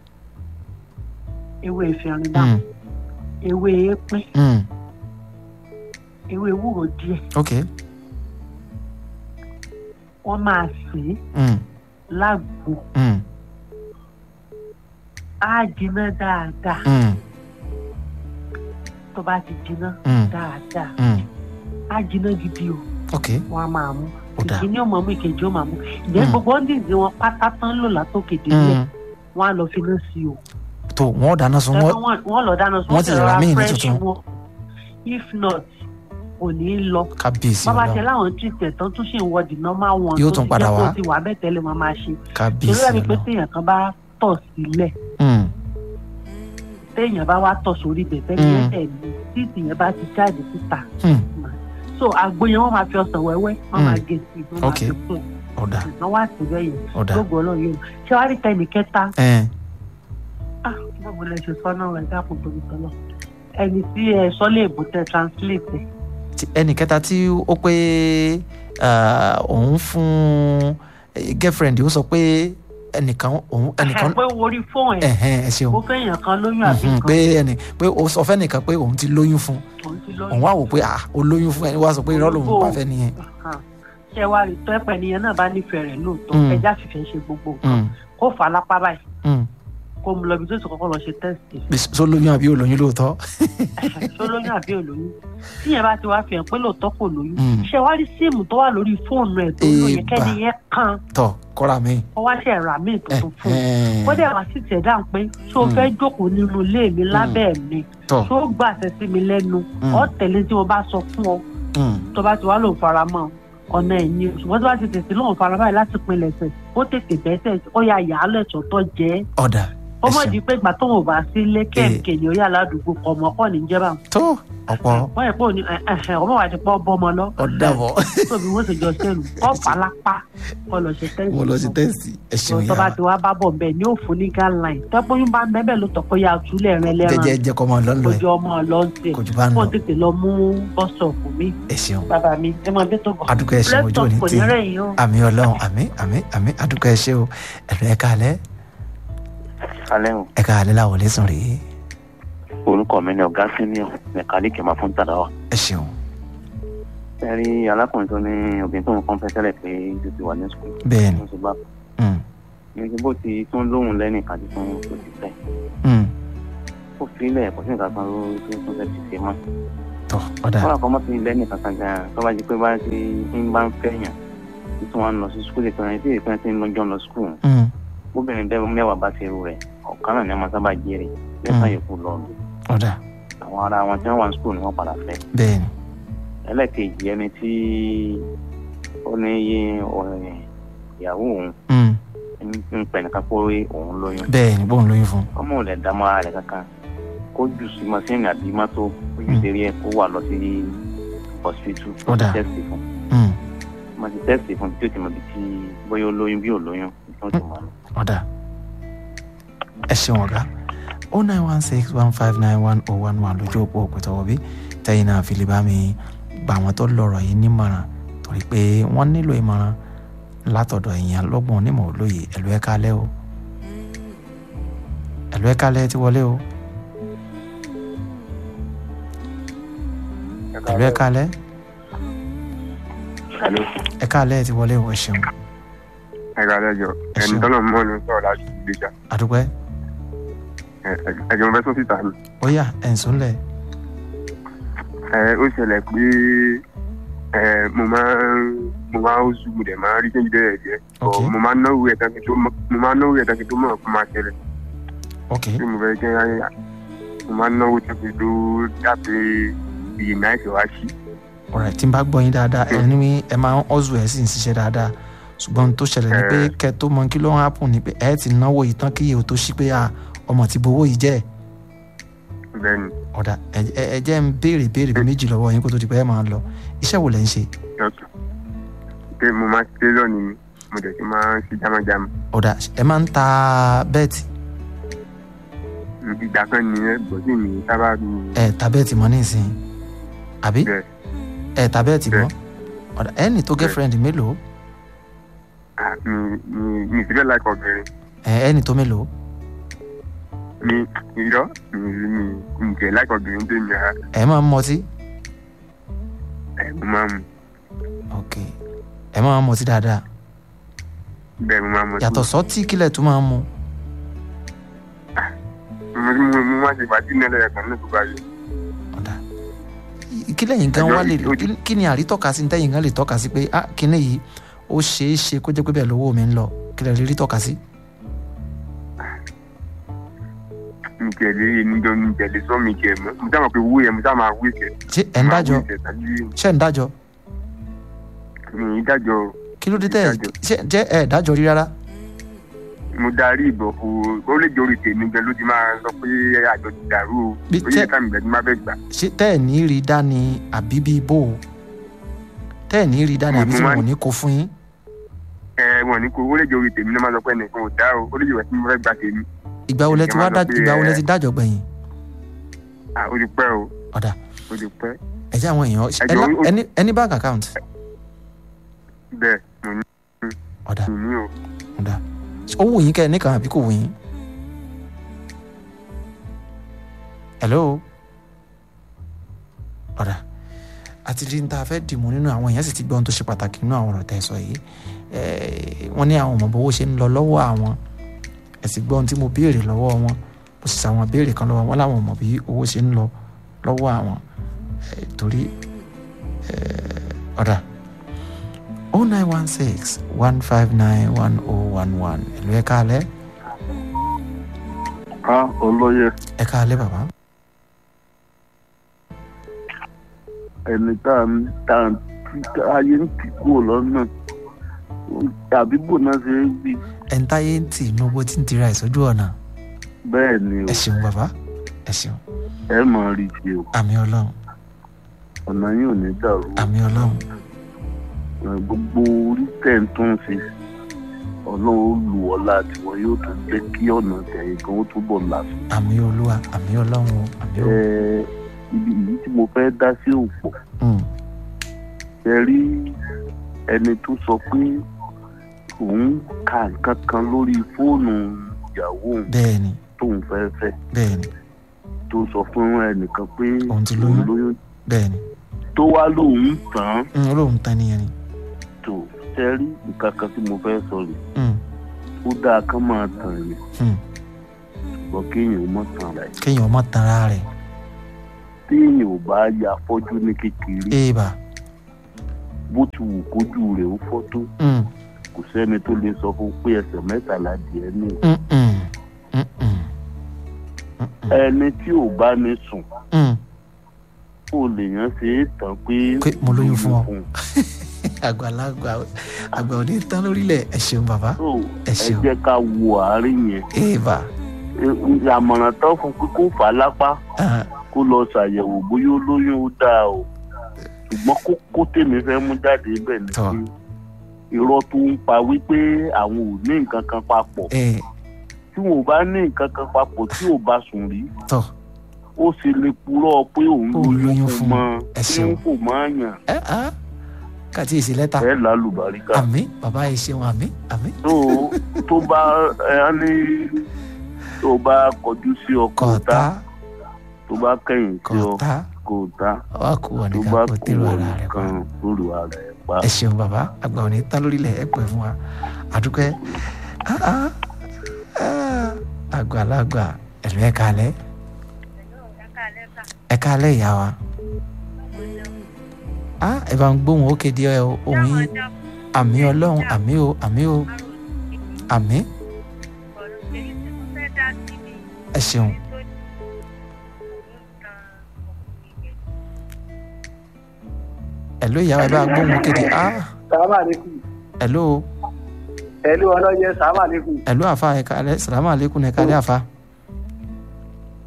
Speaker 3: ewé ìfẹ́rin dáhùn
Speaker 1: Mm,
Speaker 3: ewé èépín
Speaker 1: mm,
Speaker 3: ewé ewúro díẹ̀
Speaker 1: ok
Speaker 3: wọ́n máa sè é
Speaker 1: mm,
Speaker 3: lágbo
Speaker 1: mm,
Speaker 3: á jiná dáadáa
Speaker 1: mm,
Speaker 3: tó bá ti jiná
Speaker 1: mm,
Speaker 3: dáadáa
Speaker 1: mm.
Speaker 3: á jiná gidi o
Speaker 1: ok
Speaker 3: wọ́n á máa mú
Speaker 1: ọ̀dà
Speaker 3: ìkíní ò máa mú ìkejì ó máa mú ìjẹ́
Speaker 1: Mm.
Speaker 3: gbogbo ọ́ndìsì wọn pátá tán lò látòkè délẹ̀
Speaker 1: Mm,
Speaker 3: wọ́n á lọ fi iná sí o
Speaker 1: tó wọ́n dáná sun
Speaker 3: Tẹ́lẹ̀
Speaker 1: wọ́n
Speaker 3: wọ́n wọ́n lọ dáná sun
Speaker 1: wọ́n ti
Speaker 3: fẹ́
Speaker 1: rà míì ní
Speaker 3: fresh
Speaker 1: tuntun.
Speaker 3: wọn. if not kò ní í lọ
Speaker 1: kábíyèsí
Speaker 3: bàbá ṣe
Speaker 1: ọlọ́run
Speaker 3: láwọn treatment tán tún ṣì ń wọ the normal one
Speaker 1: Yóò
Speaker 3: tó
Speaker 1: tún
Speaker 3: ti
Speaker 1: padà
Speaker 3: jẹ́ kó
Speaker 1: wá.
Speaker 3: ti wà bẹ́ẹ̀ tẹ́lẹ̀ máa máa ṣe torí
Speaker 1: kábíyèsí
Speaker 3: ẹni pé
Speaker 1: ọlọ́run
Speaker 3: téèyàn kan bá tọ̀ sílẹ̀
Speaker 1: Mm,
Speaker 3: téèyàn bá wá tọ̀ sórí ibẹ̀ tẹ́lẹ̀
Speaker 1: Mm.
Speaker 3: yẹn tẹ̀ ní títì yẹn bá ti jáde síta
Speaker 1: mm,
Speaker 3: so àgbo yẹn wọ́n máa fi ọsàn wẹ́wẹ́ wọ́n
Speaker 1: Mm.
Speaker 3: máa gé sí i wọ́n máa
Speaker 1: Ok.
Speaker 3: fi fún ẹ̀
Speaker 1: ọ̀dà
Speaker 3: wọ́n wá sí bẹ́ẹ̀ yẹn
Speaker 1: ọ̀dà
Speaker 3: gbogbo ọlọ́run yóò ṣé wàá rí tẹ́nì kẹta
Speaker 1: ẹ̀
Speaker 3: ah báwo lẹ ṣe sọ́nà rẹ̀ dákun torí tọ́lọ́ ẹni tí ẹ sọ lè bù tẹ translate ẹ̀
Speaker 1: tí ẹnì kẹta tí ó pé ah, òun fún eh, girlfriend ó sọ pé ẹnìkan òun ẹnìkan
Speaker 3: pé orí fóun ẹ̀
Speaker 1: ẹ̀hẹ́n ẹ ṣeun
Speaker 3: ó fẹ́yàn kan lóyún àbí
Speaker 1: Mhm,
Speaker 3: kan
Speaker 1: pé ẹnì pé ó sọ fẹ́ nìkan pé òun ti lóyún fún
Speaker 3: òun ti lóyún
Speaker 1: òun wá wò pé ah ó lóyún fún ẹni wá sọ pé irọ́ lòun bá fẹ́ nìyẹn
Speaker 3: Hàn. ṣé wàá rí tọ́ ẹ̀pẹ̀ nìyẹn náà bá nífẹ̀ẹ́ rẹ̀ lóòótọ́
Speaker 1: Mm.
Speaker 3: ẹja fìfẹ́ ṣe gbogbo nǹkan
Speaker 1: Mm,
Speaker 3: kó fà á lápá báyìí
Speaker 1: mm.
Speaker 3: kó mu lọ ibi tó ti kọ́kọ́ lọ ṣe tẹ́sítì
Speaker 1: Bí so lóyún àbí ò lóyún lóòótọ́
Speaker 3: ṣó lóyún àbí ò lóyún tíyẹn bá ti wá fi hàn pé lóòótọ́ kò lóyún
Speaker 1: Mm.
Speaker 3: ṣé wàá rí síìmù tó wà lórí fóònù ẹ̀ tó lóyún
Speaker 1: Èèbà.
Speaker 3: kẹ́ni yẹn kan
Speaker 1: tọ̀ kọ́ra mi
Speaker 3: ó wá ṣe ẹ̀rọ àmì tuntun fún un
Speaker 1: Ẹ̀hẹ́n.
Speaker 3: ó dẹ̀ wá sí tiẹ̀ dáhùn pé ṣé o
Speaker 1: Mm.
Speaker 3: fẹ́ jókòó nínú ilé mi lábẹ́ mi
Speaker 1: tọ̀
Speaker 3: ṣé o gbàṣẹ sí mi lẹ́nu
Speaker 1: Mm.
Speaker 3: ọ tẹ̀lé tí mo bá sọ fún ọ
Speaker 1: mm,
Speaker 3: tó bá ti wá lòun fara mọ́ ọ̀nà ẹ̀yìn ṣùgbọ́n tó bá ti tètè lòun fara báyìí láti pinlẹ̀ ẹsẹ̀ ó tètè bẹ́sẹ̀ ó yà yà á lẹ̀tọ̀ tó jẹ́
Speaker 1: ọ̀dà
Speaker 3: ó
Speaker 1: ẹ
Speaker 3: mọ̀
Speaker 1: ṣeun.
Speaker 3: di pé ìgbà tóun ò bá sílé kẹ́ẹ̀kẹ́ ni ó yà ládùúgbò kọ̀ ọmọ kọ́ ní jẹ́ bá
Speaker 1: tó ọ̀pọ̀
Speaker 3: wọ́n yẹ pé òní ọmọ wa ti pọ́ bọ́mọ lọ
Speaker 1: ọ̀dàbọ̀
Speaker 3: tóbi wọ́n sì jọ sẹ́nu kọ́ fàlápá kọ́ lọ ṣe tẹ́sí
Speaker 1: mo lọ sí tẹ́sì ẹ ṣeun
Speaker 3: tó bá
Speaker 1: yàrá
Speaker 3: ti wá bá bọ̀ bẹ́ẹ̀ ni ó fún ní guideline tẹ́pọ́yún bá ń bẹ́ẹ̀ ló tọ́ pé ya túlẹ̀ rẹ lẹ́ràn
Speaker 1: jẹjẹ jẹ kọ́ máa lọ lọ ẹ
Speaker 3: ojú ọmọ lọ́ọ̀tẹ̀
Speaker 1: kò jù bá ń
Speaker 3: kó
Speaker 1: lọ
Speaker 3: tètè lọ mú bọ́sọ̀ọ̀fù mi
Speaker 1: ẹ ṣeun
Speaker 3: bàbá mi ẹ máa bẹ́ tó bọ̀
Speaker 1: adúgbò ẹ ṣeun ojú òní
Speaker 3: kò
Speaker 1: tì
Speaker 3: ní
Speaker 1: í
Speaker 3: rẹ̀ yín o.
Speaker 1: àmì ọlọ́run àmì àmì àmì adúgbò ẹ ṣe o ẹ̀rọ ẹ̀ka alẹ́
Speaker 4: alẹ́ o
Speaker 1: ẹ̀ka alẹ́ làwọn lè sùn rèé
Speaker 4: orúkọ mi ni ọ̀gá senior mẹkáníìkì máa fún tàdáwà.
Speaker 1: ẹ ṣeun
Speaker 4: ẹ rí alákùnrin tó ní obìnrin tó ń kọ́ fẹ́ tẹ́lẹ̀ pé ó ti wà ní sùkúl.
Speaker 1: bẹ́ẹ̀ ni
Speaker 4: tó ń ṣe bá
Speaker 1: mm,
Speaker 4: ní bó ti tún lóhùn lẹ́nìkan tí tún tó ti fẹ́.
Speaker 1: mm,
Speaker 4: ó fi ilẹ̀ kò sí nǹkan kan ló tó tún fẹ́ ti ṣe mọ́.
Speaker 1: tọ́ ọ̀dà
Speaker 4: wọ́n àkọ́ mọ́ sí lẹ́nìkan kan gan-an tó bá di pé bá ti ń bá ń fẹ́yàn tí tí wọ́n ń lọ sí sùkúl ìpínlẹ̀ tí ìpínlẹ̀ tí ń lọ́jọ́ lọ sùkúl
Speaker 1: mm,
Speaker 4: obìnrin bẹ́ẹ̀ mẹ́wàá bá ti rú rẹ̀ ọ̀kan náà ni wọ́n sábà jẹ́rìí lẹ́sàn
Speaker 1: Mm.
Speaker 4: yòókù lọ lù
Speaker 1: ọ̀dà
Speaker 4: àwọn ará wọn tí wọ́n wà ní sùkúl ni wọ́n padà fẹ́
Speaker 1: bẹ́ẹ̀ ni
Speaker 4: ẹlẹ́ẹ̀kejì ẹni tí ó ní yé ọ̀rẹ́ ìyàwó òun
Speaker 1: mm,
Speaker 4: ń- ń pẹ̀ nìkan pé òun lóyún
Speaker 1: bẹ́ẹ̀ ni bóun lóyún fún
Speaker 4: ọmọ ò lè dá mọ́ ara rẹ̀ kankan kó jù sí mọ́sínì àbí mọ́tò kó jù
Speaker 1: Mm.
Speaker 4: sí rí ẹ̀ kó wà lọ sí hospital
Speaker 1: Ó dáa.
Speaker 4: tẹ́sì fún
Speaker 1: mm,
Speaker 4: mo ti tẹ́sì fún tí ó ti mọ̀ bí tí bóyá ó lóyún bí ò lóyún tí wọ́n ti mọ̀ lọ.
Speaker 1: ọ̀dà ẹ ṣeun ọ̀gá o nine one six one five nine one oh one one lójú òpó òpètọ́wọ́ bí tẹ́yìn náà fi lè bá mi gba àwọn tó lọ́rọ̀ yìí nímọ̀ràn torí pé wọ́n nílò ìmọ̀ràn látọ̀dọ̀ èèyàn lọ́gbọ̀n onímọ̀ olóye ẹ̀lú ẹ̀ kalẹ́ o ẹ̀lú ẹ̀ kalẹ́ ti wọlé o ẹ̀lú ẹ̀ kalẹ́
Speaker 5: Hello.
Speaker 1: ẹ̀ kalẹ́ ti wọlé o ẹ ṣeun
Speaker 5: ẹ̀ka lẹ́jọ́
Speaker 1: Ẹ
Speaker 5: ẹni
Speaker 1: ṣeun.
Speaker 5: tọ́nà mọ́ ni sọ̀rọ̀ láti ìgbéjà
Speaker 1: àdúpẹ́
Speaker 5: ẹ̀jẹ̀ mo fẹ́ sọ síta ni.
Speaker 1: ó yá ẹ̀ ń súnlẹ̀
Speaker 5: ẹ ó ṣẹlẹ̀ pé ẹ mo máa ń mo máa ń oṣù mo dẹ̀ máa ń rí kéjì bẹ́ẹ̀ jẹ́
Speaker 1: Ok.
Speaker 5: mo máa ń náwó ẹ̀ tán kí tó mọ̀ mo máa ń náwó ẹ̀ tán kí tó mọ̀ kó máa ṣẹlẹ̀
Speaker 1: ok
Speaker 5: tí mo fẹ́ jẹ́ ayé mo máa ń náwó tán kí tó dàbí iye náà ṣe wá sí.
Speaker 1: ọ̀rẹ́ tí n bá gbọ́ yín dáadáa ẹ ní ẹ máa ń ọ́zù ẹ̀ sì ń ṣiṣẹ́ dáadáa ṣùgbọ́n ohun tó ṣẹlẹ̀ ni pé
Speaker 5: Eh.
Speaker 1: kẹ́ tó mọ kí ló ń hápùn ni pé ẹ ti náwó yìí tán kí iye ò tó ṣí pé à ọmọ ti bowó yìí jẹ́
Speaker 5: bẹ́ẹ̀ni
Speaker 1: ọ̀dà ẹ- ẹ ẹ jẹ́ ń béèrè béèrè bíi méjì lọ́wọ́ yín kó tó di pé ẹ máa lọ iṣẹ́ wo lẹ̀ ń ṣe
Speaker 5: dọ́kítà pé mo máa ṣe lónìí mi mo dẹ̀ ti máa ń ṣe jámájámá
Speaker 1: ọ̀dà ẹ máa ń ta bẹ́ẹ̀tì
Speaker 5: ìgbà kan nìyẹn bọ́sì mi sábà mi
Speaker 1: ẹ ta bẹ́ẹ̀tì mọ́ nísìnyí àbí
Speaker 5: bẹ́ẹ̀
Speaker 1: ẹ ta bẹ́ẹ̀tì mọ́
Speaker 5: Bẹ́ẹ̀.
Speaker 1: ọ̀dà ẹ ní tó girlfriend mélòó
Speaker 5: ah, mi mi mi ìfilẹ̀ láìpẹ́ obìnrin
Speaker 1: ẹ ẹ ní tó mélòó
Speaker 5: mi irọ́ mi mi mi jẹ́ láìpẹ́ obìnrin tó mi ara
Speaker 1: ẹ máa ń mọtí
Speaker 5: ẹ̀ mo máa mu
Speaker 1: ok ẹ máa ń mọtí dáadáa
Speaker 5: bẹ́ẹ̀ mo máa mu
Speaker 1: yàtọ̀ sọ́tì kílẹ̀ tó máa ń mu
Speaker 5: mo mo mo máa ṣe ìpàdé nílẹ̀ ẹ̀kan ní gbogbo ayé
Speaker 1: ọ̀dà kílẹ̀ yìí gan
Speaker 5: Ẹjọ́
Speaker 1: wá lè
Speaker 5: yìí-
Speaker 1: kí- kí ni àrítọ́ka sí tẹ́yìn gan lè tọ́ka sí pé ah kíní yìí ó ṣeé ṣe kó jẹ́ pé bẹ́ẹ̀ lówó mi ń lọ kílẹ̀ rí rí tọ́ka sí.
Speaker 5: mi jẹ́ lé níjọ́ mi jẹ́ lé sọ́ mi jẹ́ mọ́ mo sábà pé owó yẹn mo sábà máa wé ìṣẹ̀
Speaker 1: ṣé ẹ̀ ń dájọ́ ṣé ẹ̀ ń dájọ́
Speaker 5: mi ì dájọ́ o.
Speaker 1: kí ló dé tẹ́ ẹ̀
Speaker 5: Dájọ́.
Speaker 1: ṣé jẹ́ ẹ̀ dájọ́ rí rárá
Speaker 5: mo darí ìbọn fún ó lè jẹ́ orí tèmi gan ló ti máa sọ pé àjọ ti dàrú o
Speaker 1: Bí
Speaker 5: ó yẹ
Speaker 1: tẹ́-
Speaker 5: ká mi gbẹ̀dí má fẹ́ gbà
Speaker 1: ṣé tẹ́ ẹ̀ ní rí dání àbí bí bò ó tẹ́ ẹ̀ ní rí dání àbí tí
Speaker 5: Mo máa
Speaker 1: wọn ò
Speaker 5: ń-
Speaker 1: ní kó fún yín
Speaker 5: ẹ wọn ní kó ó lè jẹ́ orí tèmi ló máa sọ pé ẹnìkan ò dá o ó lè jẹ́ ìwà tí mo fẹ́ gbà tèmi
Speaker 1: ìgbà wo lẹ ti
Speaker 5: Ẹ
Speaker 1: wá
Speaker 5: máa sọ
Speaker 1: dá
Speaker 5: pé,
Speaker 1: ìgbà wo lẹ
Speaker 5: ẹ-
Speaker 1: ti dájọ́ gbẹ̀yìn
Speaker 5: à ó ti pẹ́ o
Speaker 1: ọ̀dà
Speaker 5: ó ti pẹ́
Speaker 1: ẹ jẹ́ àwọn èèyàn ẹ
Speaker 5: Ẹjọ́,
Speaker 1: lá-
Speaker 5: ó-
Speaker 1: ẹni ẹni bank account
Speaker 5: bẹ́ẹ̀ mo ní
Speaker 1: ọ̀dà
Speaker 5: mi ní o
Speaker 1: ọ̀dà ó wù yín kẹ́ ẹ nìkan àbí kò wù yín. hello ọ̀dà àti rí níta fẹ́ dìmú nínú àwọn èèyàn sì ti gbọ́ ohun tó ṣe pàtàkì nínú àwọn ọ̀rọ̀ tẹ́ ẹ sọ yìí Eh, wọ́n ní àwọn ọmọ bówó ṣe ń lọ lọ́wọ́ àwọn ẹ sì gbọ́ ohun tí mo béèrè lọ́wọ́ wọn mo sì ṣàwọn béèrè kan lọ́wọ́ wọn láwọn ọmọ bí owó ṣe ń lọ lọ́wọ́ àwọn Eh, torí eh, ọ̀dà oh nine one six one five nine one oh one one ẹ̀lú ẹ̀ka alẹ́
Speaker 6: ká olóye
Speaker 1: ẹ̀ka alẹ́ bàbá
Speaker 6: ẹni tá à ń tá à ń tí ayé ń tì kúrò lọ́nà tàbí bò náà ṣe é gbé
Speaker 1: ẹ̀ńtáyé ń tì inú bó ti ń tira ìsójú ọ̀nà
Speaker 6: bẹ́ẹ̀ ni o
Speaker 1: ẹ ṣeun bàbá ẹ ṣeun
Speaker 6: ẹ mọ̀ rí ṣe o
Speaker 1: àmì ọlọ́run
Speaker 6: ọ̀nà yín ò ní dàrú
Speaker 1: àmì ọlọ́run
Speaker 6: Ẹ, gbogbo orí tẹ̀ ń tún ṣe ọlọ́run ó lù ọ́ láti wọn yóò tún jẹ́ kí ọ̀nà tẹ̀yìn kan ó túbọ̀ là sí.
Speaker 1: àmì olúwa àmì ọlọ́run o àmì
Speaker 6: ẹ
Speaker 1: ọlọ́run
Speaker 6: ibi yìí tí mo fẹ́ dá sí òpó
Speaker 1: Mm,
Speaker 6: ẹ rí ẹni tó sọ pé òun ka nǹkan kan lórí fóònù ìyàwó òun
Speaker 1: bẹ́ẹ̀ ni
Speaker 6: tóun fẹ́ fẹ́
Speaker 1: bẹ́ẹ̀ ni
Speaker 6: tó sọ fún ẹnìkan pé
Speaker 1: Òun ti lóyún.
Speaker 6: lóyún
Speaker 1: bẹ́ẹ̀ ni
Speaker 6: tó wá lóun tàn án
Speaker 1: Mm, olóhùn tán nìyẹn ni
Speaker 6: tó ṣe rí nǹkan kan tí mo fẹ́ sọ rè
Speaker 1: Mm,
Speaker 6: ó dáa kán máa tàn yẹn
Speaker 1: mm.
Speaker 6: ṣùgbọ́n kéèyàn ó mọ̀ tàn rẹ̀
Speaker 1: kéèyàn ọmọ tanra rẹ̀
Speaker 6: téèyàn ò bá ya fọ́jú ní kékeré
Speaker 1: éèbà
Speaker 6: bó ti wù kójú rẹ̀ ó fọ́ tó
Speaker 1: Mm,
Speaker 6: kò sẹ́ni tó lè sọ fún pé ẹsẹ̀ mẹ́tàlá díẹ̀ ní
Speaker 1: mm, mm, mm, mm, mm, mm.
Speaker 6: ẹni tí ò bá ní sùn
Speaker 1: Mm.
Speaker 6: kó lèèyàn ṣe é tàn pé
Speaker 1: Pé mo lóyún fún ọ.
Speaker 6: un.
Speaker 1: àgbàlagbà àgbà òní tán lórílẹ̀ ẹ ṣeun bàbá
Speaker 6: So,
Speaker 1: ẹ
Speaker 6: ẹ
Speaker 1: ṣeun
Speaker 6: jẹ́ ká wo àárín yẹn
Speaker 1: éèbà
Speaker 6: Ẹ- àmọ̀ràn tán fún pé kó fà á lápá
Speaker 1: Ah,
Speaker 6: kó lọ ṣàyẹ̀wò bóyá ó lóyún ó dáa o ṣùgbọ́n kókó tèmi fẹ́ mú jáde bẹ́ẹ̀ ni
Speaker 1: Tọ́.
Speaker 6: pé irọ́ tó ń pa wípé àwọn ò ní nǹkan kan papọ̀
Speaker 1: ẹ
Speaker 6: tí wọn ò bá ní nǹkan kan papọ̀ tí ò bá sùn rí
Speaker 1: tọ́
Speaker 6: ó sì lè purọ́ pé òun
Speaker 1: Ó lóyún
Speaker 6: lóyún
Speaker 1: fún
Speaker 6: fún mọ́
Speaker 1: ẹ
Speaker 6: tí
Speaker 1: ṣeun.
Speaker 6: ń fò mọ́ àyàn
Speaker 1: ẹ á kàtí èsì lẹ́tà
Speaker 6: ẹ̀ lálùbáríkà.
Speaker 1: àmì bàbá ẹ ṣeun àmì àmì
Speaker 6: tó tó bá ẹ á ní tó bá kọjú sí ọkọ
Speaker 1: kọ̀ọ̀tà
Speaker 6: ta tó bá kẹ̀yìn sí ọ
Speaker 1: kọ̀ọ̀tà
Speaker 6: kò ta
Speaker 1: wà kú wọn
Speaker 6: tó
Speaker 1: nìkan
Speaker 6: bá
Speaker 1: kó
Speaker 6: kú
Speaker 1: tèrò
Speaker 6: ọ
Speaker 1: ara rẹ pa
Speaker 6: nìkan lórí ara ẹ pa.
Speaker 1: ẹ ṣeun bàbá àgbà òní tán lórílẹ̀ ẹ pẹ́ fún wa àdúpẹ́ Ah, ah, ah, àgbàlagbà ẹ̀lú ẹ̀ kalẹ̀ ẹ̀ kalẹ̀ ìyá wa Ah, ẹ bá ń gbóhùn ó kéde ẹ o, ohùn yín àmì ọlọ́run àmì o àmì o àmì ẹ ṣeun ẹ̀lú ìyá wa ẹ bá ń gbóhùn ó kéde ah
Speaker 2: sàmà lẹkùn
Speaker 1: ẹ̀lú
Speaker 2: ẹlú ọlọyẹ sàmà lẹkùn
Speaker 1: ẹ̀lú àfa ẹ̀ kalẹ̀ sàlámù aleykum ẹ̀ kalẹ̀ àfa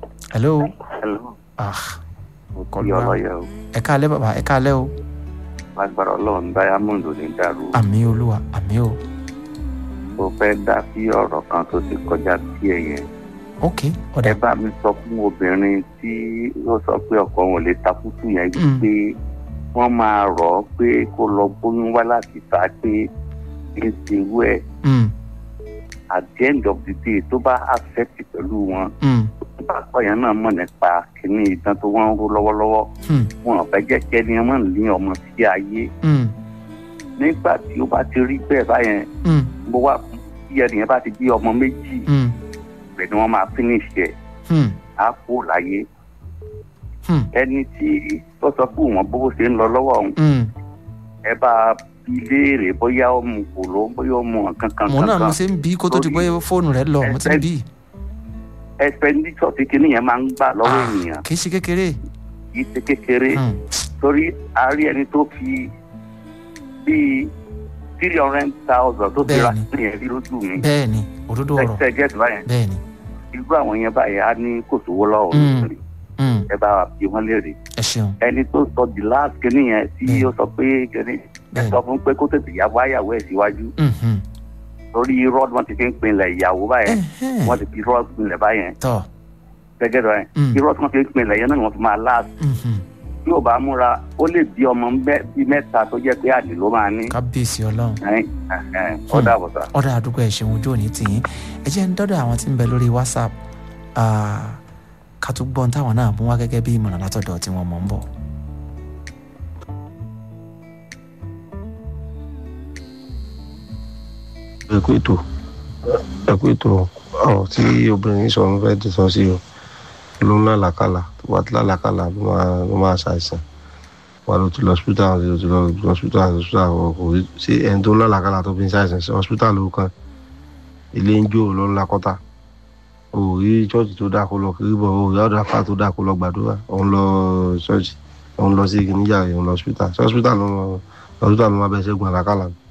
Speaker 1: ẹ̀lú
Speaker 4: Hello.
Speaker 1: ah
Speaker 4: Kí ọlọ́yẹ o.
Speaker 1: ẹ̀ kalẹ̀ bàbá ẹ̀ kalẹ̀ o
Speaker 4: lágbára ọlọ́run diamond ò ní dàrú
Speaker 1: àmì olúwa àmì o
Speaker 4: tó fẹ́ dá sí ọ̀rọ̀ kan tó ti kọjá sí ẹ̀yẹn
Speaker 1: ok ọ̀dà
Speaker 4: ẹ bá mi sọ fún obìnrin tí ó sọ pé ọkọ wọn ò lè takútù yẹn
Speaker 1: Mm.
Speaker 4: pé wọ́n máa rọ̀ ọ́ pé kó lọ bóyún wá láti ta pé kí n ti wú ẹ̀
Speaker 1: Mm,
Speaker 4: at the end of the day tó bá affect pẹ̀lú wọn
Speaker 1: mm,
Speaker 4: tó bá kọ́ yẹn náà mọ̀ nípa kíní ìdán tó wọ́n ń ró lọ́wọ́lọ́wọ́
Speaker 1: mm,
Speaker 4: wọn ò fẹ́ jẹ́ kí ẹni ọmọ ní ọmọ sí ayé
Speaker 1: mm,
Speaker 4: nígbà tí ó bá ti rí bẹ́ẹ̀ báyẹn
Speaker 1: mm,
Speaker 4: mo wá bí ẹnìyẹn bá ti bí ọmọ méjì
Speaker 1: mm,
Speaker 4: bẹ́ẹ̀ ni wọ́n máa finish ẹ̀
Speaker 1: mm,
Speaker 4: á kó láyé
Speaker 1: mm,
Speaker 4: ẹni tí ó sọ fún wọn bó ṣe ń lọ lọ́wọ́ òun
Speaker 1: mm.
Speaker 4: ẹ bá bi léèrè bóyá ó mu kòló bóyá ó mu nǹkan kan
Speaker 1: mo náà mo
Speaker 4: kan
Speaker 1: ṣe ń bí kó tó di pé fóònù rẹ lọ mo ti ń bí
Speaker 4: ẹsipẹndíṣọ tí kinní yẹn máa ń gbà lọ́wọ́ ènìyàn
Speaker 1: kì í ṣe kékeré
Speaker 4: kì í ṣe kékeré
Speaker 1: Mm,
Speaker 4: torí a rí ẹni tó fi bíi three hundred thousand tó fi ra
Speaker 1: Bẹ́ẹ̀ni.
Speaker 4: sí yẹn rí lójú mi
Speaker 1: bẹ́ẹ̀ ni òdodo ọ̀rọ̀
Speaker 4: ẹsẹ gẹẹsì báyẹn
Speaker 1: bẹ́ẹ̀ ni
Speaker 4: irú àwọn yẹn báyẹn á ní kò sówó lọ́wọ́
Speaker 1: Mm.
Speaker 4: lórí
Speaker 1: Mm,
Speaker 4: ẹ bá wa bí wọn léèrè
Speaker 1: ẹ ṣeun
Speaker 4: ẹni tó sọ the last kinní yẹn tí
Speaker 1: Bẹ́ẹ̀ni.
Speaker 4: ó sọ pé kinní ẹ
Speaker 1: bẹ́ẹ̀
Speaker 4: sọ fún pé kó tètè yá wáyàwó ẹ síwájú
Speaker 1: ni Mhm.
Speaker 4: torí irọ́ ni wọ́n ti fi ń pinlẹ̀ ìyàwó báyẹn
Speaker 1: Ẹhẹ́n.
Speaker 4: wọ́n ti fi irọ́ pinlẹ̀ báyẹn
Speaker 1: tọ́
Speaker 4: gẹ́gẹ́ báyẹn
Speaker 1: Mm,
Speaker 4: irọ́ tí wọ́n fi ń pinlẹ̀ yẹn náà ni wọ́n fi máa láàbù
Speaker 1: mhm.
Speaker 4: tí ò bá múra ó lè bí ọmọ mẹ́- bí mẹ́ta tó jẹ́ pé àdì ló máa ní
Speaker 1: kábíyèsí ọlọ́run
Speaker 4: Ẹ̀hìn, ẹ̀hìn, ó
Speaker 1: Hmm.
Speaker 4: dàbọ̀ sá.
Speaker 1: ọ̀dà àdúgbò ẹ̀ ṣeun ojú òní tìyín ẹ jẹ́ ń dọ́dọ̀ àwọn tí ń bẹ lórí whatsapp ah, ká tún gbọ́n táwọn náà mú wá gẹ́gẹ́ bí ìmọ̀ràn látọ̀dọ̀ tí wọ́n mọ̀ ń bọ̀.
Speaker 7: ẹ kú ètò ẹ kú ètò ọ̀rọ̀ tí obìnrin yìí sọ ń fẹ́ ti sọ sí o ló ń lálàkàlà tó bá ti lálàkàlà ló máa ló máa ṣàìsàn wà ló ti lọ hospital ló ti lọ hospital hospital kò rí ṣé ẹni tó ń lálàkàlà tó fi ń ṣàìsàn sí hospital ló kàn ilé ń jó ló ń lakọ́ta o ò rí chọ́ọ̀chì tó dáa kó lọ kiri bọ̀ o ò rí ọ̀dọ̀ afá tó dáa kó lọ gbàdúrà òun lọ chọ́ọ̀chì òun lọ sí ìgbìníjà òun lọ hospital ṣé hospital ló lọ hospital ló máa bẹ ṣẹ́gun àlàkàlà ni.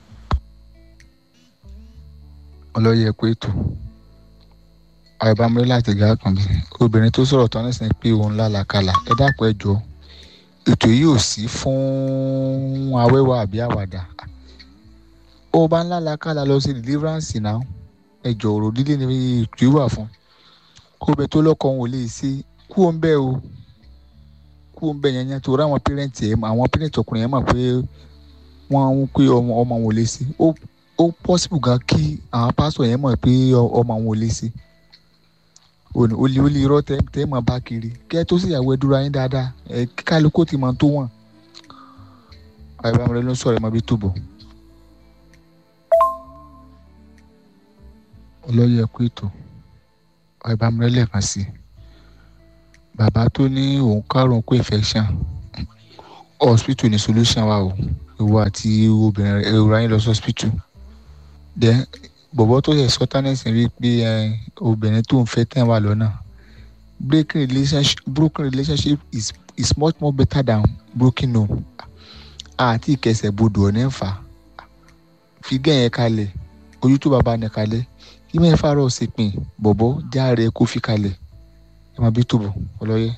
Speaker 8: ọlọ́yẹ pé ètò àìbámúrí láti gà kàn bí obìnrin tó sọ̀rọ̀ tán nísìnyí pé òun lálàkàlà ẹ dákun ẹ jọ ètò yìí ò sí fún awẹ́wà àbí àwàdà ó bá ń lálàkàlà lọ sí deliverance náà ẹ jọ ọ̀rọ̀ líle ni ètò yìí wà fún kó bẹ tó lọ́kọ̀ òun ò lè ṣe kú òun bẹ́ẹ̀ o kú òun bẹ́ẹ̀ yẹn yẹn tó ráwọn pẹ́rẹ́ǹtì ẹ̀ àwọn pẹ́rẹ́ǹtì ọkùnrin yẹn mọ̀ pé wọ́n ń pé ọmọ ọmọ wọn ò lè ṣe ó ó possible gan kí àwọn pásítọ̀ yẹn mọ̀ pé ọ- ọmọ àwọn ò lè ṣe òní ó lé ó lé irọ́ tẹ́ tẹ́ mọ̀ bá kiri kẹ́ tó sì yàwó ẹ dúró ayé dáadáa ẹ kí kálukú ti mọ̀ tó wọ̀n àìbámu ló ń sọ̀rọ̀ ẹ̀ mọ́ bí tó bọ̀. ọlọ́yẹ kú ètò àìbámu rẹ̀ lẹ́ẹ̀kan sí i bàbá tó ní òun kárùn kó infection hospital ní solution wa o ìwọ àti obìnrin rẹ èrò ayé lọ sí hospital then bọ̀bọ̀ tó yẹ sọ́tánẹ́sì rí pé ẹ, obìnrin tó ń fẹ́ tẹ̀ wà lọ́nà breaking relationship broken relationship is is much more better than broken home àti ìkẹsẹ̀ bodò ọ̀nà ń fà fi gẹ̀yẹn kalẹ̀ ojú tó bàbá ní kalẹ̀ kí mẹ́rin fàárọ̀ sí pin bọ̀bọ̀ járe kó fi kalẹ̀ ẹ máa bí tòbọ̀ ọlọ́yẹ.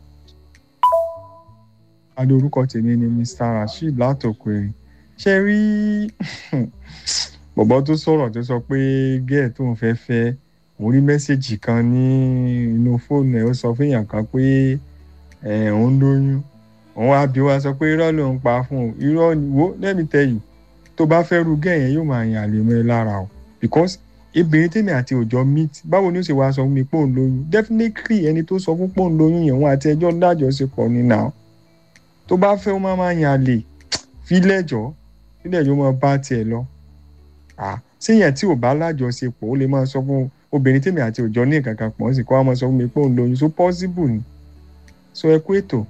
Speaker 9: adé orúkọ tèmi ni mr rasheed látòkèrè ṣe rí bọ̀bọ̀ tó sọ̀rọ̀ tó sọ pé gẹ́ẹ̀ tó ń fẹ́ fẹ́ mo rí mẹ́sẹ̀gì kan ní inú fóònù ẹ̀ ó sọ fún èèyàn kan pé ẹ̀ òun lóyún òun á bí wá sọ pé irọ́ ló ń pa fún un irọ́ ni wo let me tell you tó bá fẹ́ ru gẹ́ẹ̀ yẹn yóò máa yàn àlè mọ́ ẹ lára o because obìnrin tèmi àti òjò meet báwo ni ó ṣe wá sọ fún mi pé òun lóyún definitely ẹni tó sọ fún pé òun lóyún yẹn òun àti ẹjọ́ dájọṣepọ̀ ni now tó bá fẹ́ ó máa máa yàn àlè fílẹ̀jọ́ fílẹ̀jọ́ máa bá tiẹ̀ lọ síyẹn tí ò bá lájọṣepọ̀ ó lè máa sọ fún obìnrin tèmi àti òjò ní nǹkan kan pọ̀ sí kó wá máa sọ fún mi pé òun lóyún so possible ni so ẹ kú ètò.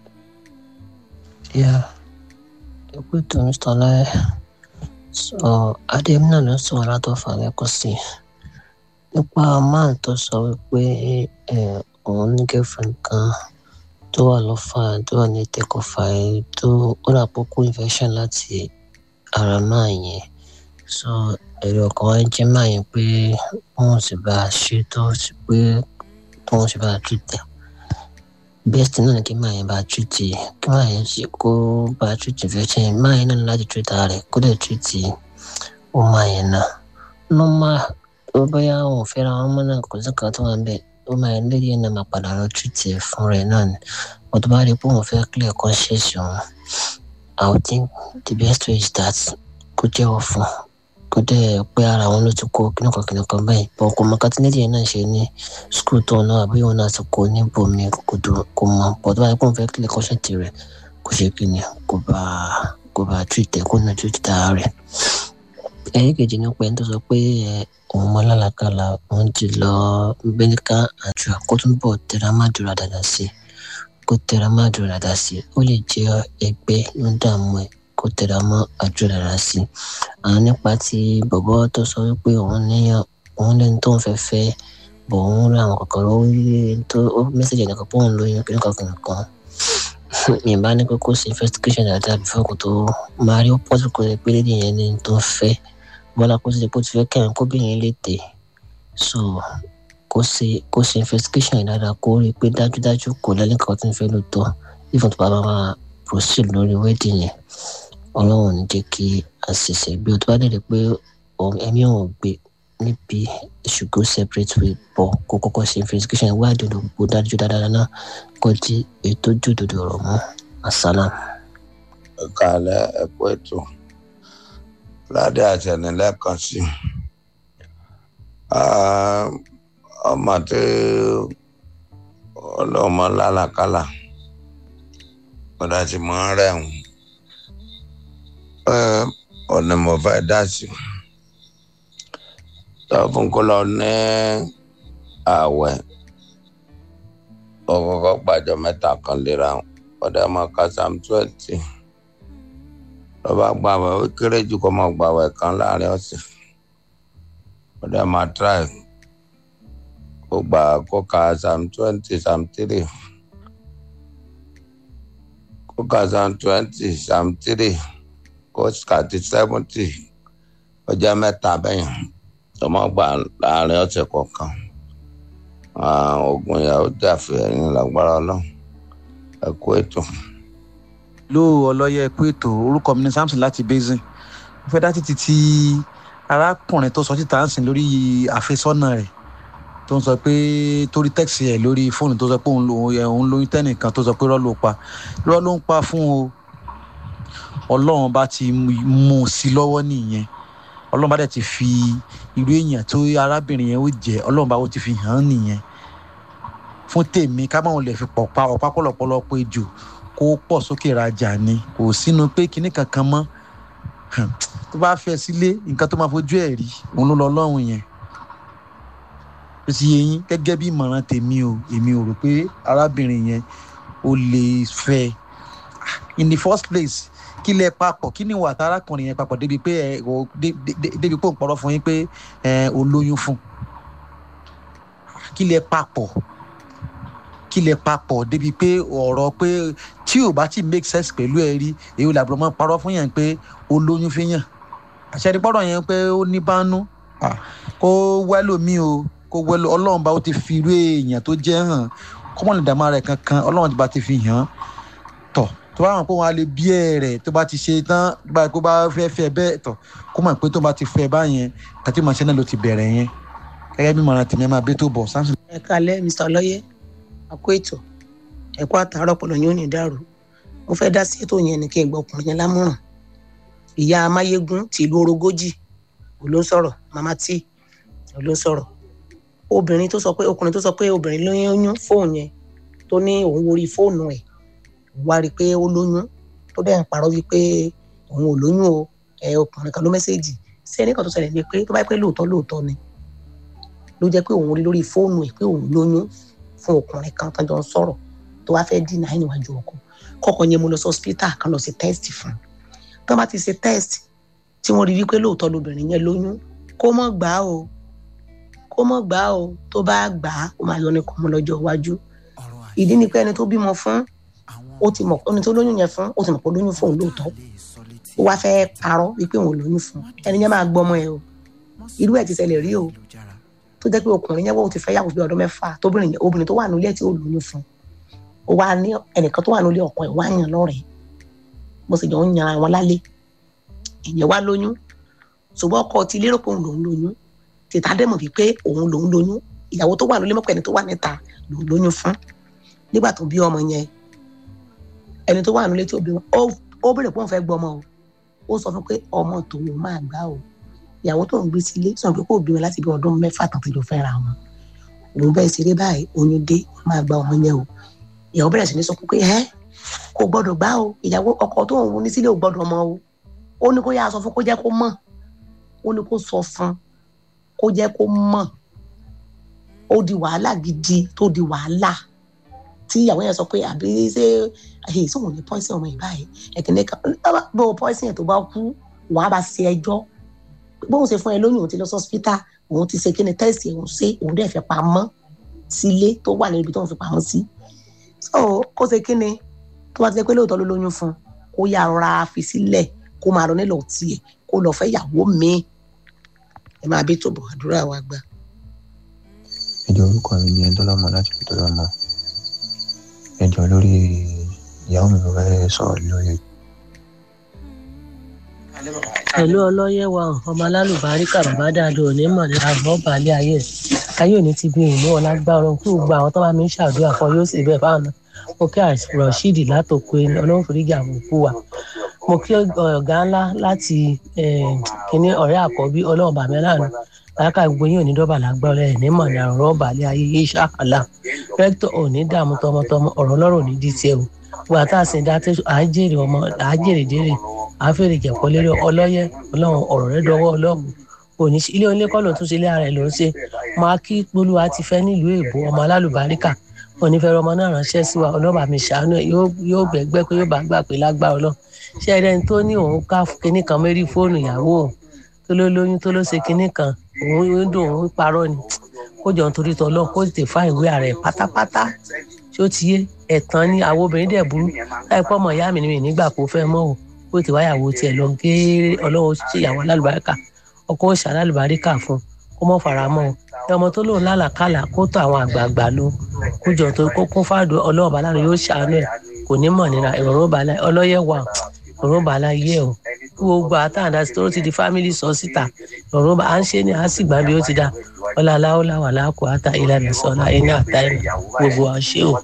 Speaker 10: Yeah, ẹ kú ètò Mr. Ọláyẹ. So Adéyẹmí náà ló sọ̀rọ̀ látọ̀fà lẹ́kọ̀ọ́ sí i. Nípa máà tó sọ wípé ẹ, òun ní girlfriend kan tó wà lọ́fà tó wà ní tẹkọ̀fà ẹ̀ tó ó rà pọ́kú infection láti ara máà yẹn. So èrò ọkàn wa jẹ́ máà yẹn pé wọ́n sì bá a ṣe tó sì pé wọ́n sì bá a treat ẹ̀. best náà ni kí máa yẹn bá tìrìtì kí máa yẹn ṣe kó bá tìrìtì infection yẹn máa yẹn náà ní láti tìrìtì ara rẹ̀ kó dẹ̀ tìrìtì ó máa yẹn náà normal ó bóyá òun ò fẹ́ra wọn mọ́ náà kò sí nǹkan tó wà ń bẹ̀ ó máa yẹn lédi yẹn náà máa padà lọ tìrìtì fún rẹ̀ náà ni wọ́n tó bá rí pé òun fẹ́ clear conscience òun I would think the best way is that kó jẹ́wọ́ fún kó dẹ̀ pé ara wọn ló ti kó kíníkan kíníkan báyìí bọ̀ kò mọ kátínẹ́tì yẹn náà ṣe ní skul tó náà àbí òun náà ti kó ní bomi kò dùn kò mọ bọ̀ tó bá yẹ kó n fẹ́ kílẹ̀ kọ́ṣẹ́ǹtì rẹ̀ kò ṣe kíni kò bá kò bá treat ẹ̀ kó náà treat ara rẹ̀. ẹ̀yìn kejì ní pé tó sọ pé òun mọ lálàkàlà òun ti lọ medical àjọ kó tún bọ̀ tẹ̀ra má dúró dáadáa sí kó tẹ̀ra má dúró dáadáa sí ó lè jẹ́ ẹgbẹ́ ló ń dààmú ẹ̀ kó tẹ̀ra mọ́ àjọ dáadáa sí àwọn nípa ti bọ̀bọ́ tó sọ wípé òun níyàn òun lẹ́ni tó ń fẹ́ fẹ́ bọ̀ òun rí àwọn kọ̀ọ̀kan ló rí tó ó mẹ́sàgì ẹ̀nìkan pé òun lóyún kí nìkan kìnìkan mi bá ní pé kó ṣe investigation dáadáa before kó tó máa rí ó pọ́sù kó lè pé lédi yẹn ní tó ń fẹ́ bọ́lá kó sì lè kó ti fẹ́ kẹ́hìn kóbìnrin lè tè so kó ṣe kó ṣe investigation yẹn dáadáa kó rí i pé dájúdájú kò lẹ́ni kan tó ń fẹ́ lóòótọ́ even tó bá máa proceed lórí wedding yẹn ọlọ́run ní jẹ́ kí àṣìṣe gbé o tó bá dẹ̀ rí pé ẹ̀mí ò gbé níbi should go separate way bọ̀ kó kọ́kọ́ ṣe investigation wá ìdòdò gbogbo dájú dáadáa náà kó di ètò jòdòdò ọ̀rọ̀ mọ́ àsálà.
Speaker 11: ẹ̀ka alẹ́ ẹ̀kọ́ ètò ládé àtẹnilẹ́kan sí ọmọ tí ọlọ́mọ lálàkálà ọ̀dà tí mo ń rẹ̀hùn ọ̀nà mo fẹ́ dá sí tó fún kó lọ ní ààwẹ̀ ọkọ̀ọ̀kọ̀ gbàjọ mẹ́ta kan léra ọ̀dà máa ka sam twenty lọ́ba gbàwẹ̀ ó kéré jù kó máa gbàwẹ̀ kan láàrin ọ̀sẹ̀ ọ̀dà máa try kó gbà kó ka sam twenty sam three kó ka sam twenty sam three kọ́sìkàtì sẹ́fúntì ọjọ́ mẹ́ta bẹ́yìn tọmọ gbà láàrin ọ̀sẹ̀ kọ̀ọ̀kan oògùn ìyàwó dàfẹ́ ẹ̀yìn lágbára ọlọ́run ẹ kú ètò.
Speaker 1: ló ọlọ́yẹ ẹ̀kú ètò orúkọ mi ní samson láti basin mo fẹ́ dá títí tí arákùnrin tó sọ síta ń sìn lórí àfẹ́sọ́nà rẹ̀ tó ń sọ pé torí tẹ́kisì ẹ̀ lórí fóònù tó sọ pé òun lóyún tẹ́nìkan tó sọ pé rọ́ ló pa rọ́ ló ń pa fún o ọlọ́run bá ti mú un sí lọ́wọ́ nìyẹn ọlọ́run bá dẹ̀ ti fi irú èèyàn tó arábìnrin yẹn ó jẹ́ ọlọ́run bá ó ti fi hàn án nìyẹn fún tèmi ká máa lè fi pọ̀ pa ọ̀pá pọ̀lọpọ̀lọ pé jù kó pọ̀ sókè rajà ni kò sínú pé kinní kankan mọ́ tó bá fẹ́ sílé nǹkan tó máa fojú ẹ̀ rí òun ló lọ lọ́rùn yẹn ó ti yé yín gẹ́gẹ́ bí ìmọ̀ràn tèmi o èmi ò rò pé arábìnrin yẹn ó lè fẹ́ in the first place kí lẹ papọ̀ kí ni ìwà àtàràkùnrin yẹn papọ̀ débi pé ẹ ò débi pé òun pọ̀rọ̀ fún yín pé ẹ ò lóyún fún kí lẹ papọ̀ kí lẹ papọ̀ débi pé ọ̀rọ̀ pé tí ò bá ti make sense pẹ̀lú ẹ rí èyí làbúrò máa parọ́ fún yẹn pé ó lóyún fi yàn àṣẹ ìpọ́rọ̀ yẹn pé ó ní bánú kó wẹ́lò mí o kó wẹ́lò ọlọ́run bá ó ti fi irú èèyàn tó jẹ́ hàn kọ́mọ̀lì dàmá rẹ̀ kankan ọlọ́run ti bá ti fi hàn tọ̀ tó bá wọn pé wọn á lè bí ẹ rẹ tó bá ti ṣe tán bá kó bá fẹ́ fẹ́ bẹ́ẹ̀ tọ̀ kó mọ̀ pé tó bá ti fẹ́ báyẹn kàtí màá ṣe náà ló ti bẹ̀rẹ̀ yẹn gẹ́gẹ́ bí màrán tèmi máa bẹ́ tó bọ̀ samson.
Speaker 12: ẹ kalẹ mr ọlọyẹ àkó ètò ẹkọ àtàárọ pọlọ yóò ní dàrú mo fẹ́ dá sí ètò yẹn ní kí n gbọ́ ọkùnrin yẹn lámọ̀ràn ìyá amáyégún ti ìlú orogójì ò ló ń sọ̀rọ̀ mama tí ò ló ń sọ̀rọ̀ obìnrin tó sọ pé ọkùnrin tó sọ pé obìnrin lóyún fóònù yẹn tó ní òun worí fóònù ẹ̀ wá rí i pé ó lóyún tó dẹ̀ ń parọ́ wípé òun ò lóyún o ẹ ọkùnrin kan ló mẹ́sẹ̀gì sí ẹnìkan tó ṣẹlẹ̀ ní pé tó bá yẹ pé lóòótọ́ lóòótọ́ ni ló jẹ́ pé òun rí lórí fóònù ẹ̀ pé òun lóyún fún ọkùnrin kan tó jọ ń sọ̀rọ̀ tó wá fẹ́ dínà ẹ̀ níwájú ọkọ kọ́kọ́ yẹn mo lọ sí hospital kan lọ sí test fún un tó bá ti ṣe test tí wọ́n rí wípé lóòótọ́ lobìnrin yẹn lóyún kó mọ̀ gbà á o kó mọ̀ gbà á o tó bá gbà á ó máa yọ ní kọ́mọ lọ́jọ́ iwájú ìdí ni pé ẹni tó bímọ fún ó ti mọ̀ ẹni tó lóyún yẹn fún ó ti mọ̀ pé ó lóyún fún òun lóòótọ́ ó wá fẹ́ parọ́ wípé òun lóyún fún ẹni yẹn máa gbọ́mọ ẹ o irú ẹ̀ ti ṣẹlẹ̀ rí o tó jẹ́ pé ọkùnrin yẹn wọ́n ti fẹ́ yàwó bí ọdún mẹ́fà tóbìnrin obìnrin tó wà nílé tí ó lóyún fún ó wá ní ẹnìkan tó wà nílé ọkọ ẹ̀ wá yàn lọ́rẹ̀ẹ́ bó ṣe jọ ń yan àwọn lálẹ́ ìyẹn wá lóyún ṣùgbọ́n ọkọ ti lérò pé òun lòún lóyún tètè dẹ́mọ̀ wípé òun lòún lóyún ìyàwó tó wà nílé mọ́pẹ́ ẹni tó wà níta lòún lóyún fún nígbà tó bí ọmọ yẹn ẹni tó wà nílé tí ó bí wọn ó bèrè pé òun fẹ́ gbọ́ ọmọ o ó sọ fún pé ọmọ tòun máa gbá o ìyàwó tó ń gbé sílé sọ pé kò bímọ láti bí ọdún mẹ́fà tán tó jọ fẹ́ra wọn òun bẹ́ẹ̀ ṣeré báyìí oyún dé máa gba ọmọ yẹn o ìyàwó bẹ̀rẹ̀ sí ní sọ pé ẹ́ kò gbọ́dọ̀ gbá o ìyàwó ọkọ tó ń ní sílé ò gbọ́dọ̀ mọ o ó ní kó yá sọ fún kó jẹ́ kó mọ̀ ó ní kó sọ fún kó jẹ́ kó mọ̀ ó di wàhálà gidi tó di wàhálà tí ìyàwó yẹn sọ pé àbí ṣé ẹ̀yìn sóhun ní pọ́ìsì ọmọ ìbáyìí ẹ̀kìnní kan bó pọ́ìsì yẹn tó bá kú wàá bá ṣe ẹjọ́ bóun ṣe fún ẹ lóyún òun ti lọ sọ́sítà òun ti ṣe kí ni tẹ́sì òun ṣe òun dẹ̀ fẹ́ pamọ́ sílé tó wà níbi tó ń fi pamọ́ sí so kó ṣe kí ni tó bá ti ṣe pé lóòótọ́ ló lóyún fún kó yà ra fi sílẹ̀ kó máa lọ nílò tiẹ̀ kó lọ fẹ́ yàwó mi ẹ máa bí tòbọ̀ àdúrà wa gbà.
Speaker 13: ẹjọ orúkọ mi ni ẹdọlọmọ láti fi dọlọmọ ẹjọ lórí ìyàwó mi ló fẹ́ sọ̀rọ̀ lórí
Speaker 10: pẹ̀lú ọlọ́yẹ̀wà ọmọ alálùbáríkà bàbá dáadọ́ òní mọ̀lẹ́ àgbọ̀ balẹ̀ ayé ayé òní ti bí ìmú ọlágbára kí gbogbo àwọn tó bá mi ń ṣàdúrà fún yóò sì bẹ́ẹ̀ fáwọn náà mo kí rọ̀ṣídì látòkò ẹni ọlọ́run foríjì àwọn òkú wa mo kí ọ̀gá ńlá láti kíní ọ̀rẹ́ àkọ́bí ọlọ́run bàmí aláàánú láàkà gbogbo yín òní dọ́bà lágbára ẹ̀ ní mọ̀lẹ́ àrùn rọ́ọ̀bà alẹ́ ayé yé ṣàkàlà rẹ́tọ̀ òní dààmú tọmọtọmọ ọ̀rọ̀ ọlọ́run òní di tiẹ̀ o wà tá a sì dá tẹ́sán àájèrè ọmọ àájèrè dérè àáfèrè jẹ̀kọ́ lérí ọlọ́yẹ ọlọ́run ọ̀rọ̀ rẹ dọwọ́ ọlọ́run òní ilé onílé kọ́ ló tún ṣe ilé ara ẹ̀ ló ń ṣe máa kí polúwa ti fẹ́ nílùú èbó ọmọ alálùbáríkà onífẹ́rẹ́ ọmọ náà ránṣẹ́ sí wa ọlọ́ba mi ṣàánú ẹ̀ yóò gbẹ̀gbẹ́ pé yóò bá gbà pé lágbára ọlọ́ ṣé ẹni tó ní òun ká kinní kan mérí fóònù ìyàwó òun tó ló lóyún tó ló ṣe kinní kan òun ń dùn òun parọ́ ni kó jọ nítorí tọ́lọ́ kó tètè fá ìwé ara ẹ̀ pátápátá ṣó ti yé ẹ̀tàn ni àwọn obìnrin dẹ̀ burú láì pọ́ ọmọ ìyá mi ni mi nígbà kó fẹ́ mọ́ o kó tètè wáyàwó tiẹ̀ lọ géèrè ọlọ́run ṣe ìyàwó alálùbáríkà ọkọ ó ṣàlálùbáríkà fún kó mọ́ fara mọ́ o ẹ ọmọ tó lóun lálàkàlà kó tó àwọn àgbààgbà lọ kó jọ tó kó kún fáàdù ọlọ́ọ̀bá láàrin yóò ṣàánú ẹ̀ kò ní mọ̀ nira ìrọ̀rùn bàálà ọlọ́yẹ̀ wà ìrọ̀rùn bàálà yẹ o kí gbogbo àtàndá tó ti di fámìlì sọ síta ìrọ̀rùn bá à ń ṣe ni à ń sì gbà bí ó ti dá ọlá aláwọlá wà láàkó àtà ìlànà sọlá iná àtàìmọ gbogbo àṣẹ o.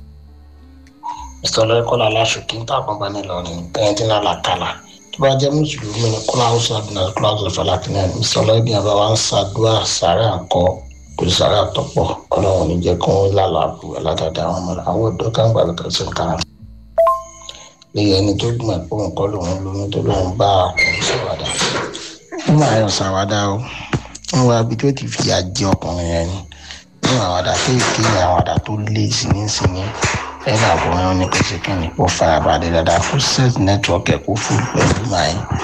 Speaker 14: mr ọlọ́yẹ̀kọ́lá aláṣùkí ń tàbọn bá nílọrin tẹ́yẹ̀dínlá làkàlà tó bá jẹ́ mùsùlùmí ní kọ́lá house of nurse kọ́lá house of alakinẹ mr ọlọ́yẹ̀bí àbá wa ń ṣàdúrà sàárẹ̀ àkọ́ kò sí sàárẹ̀ àtọ́pọ̀ ọlọ́run ní jẹ́ kó ń lálọ́ àbú aládàáda àwọn ọmọ àwọn ọ̀dọ́ kàǹgbà lọ́kàn sí nǹkan lẹ́yìn ẹni tó gbìmọ̀ pé òun kọ́ lòun lóyún tó lòun bá ọkùnrin ṣàwádà ó máa yọ ṣàwádà o ń wá ibi tó ti fìyà jẹ ọkùnrin yẹn ni ní àwàdà kéèké ní àwàdà tó lé sínísíní ẹ̀rọ àbúrò ní kò sí kí ni kó fara balẹ̀ dáadáa kó set network ẹ̀ kó fún pẹ̀lú màá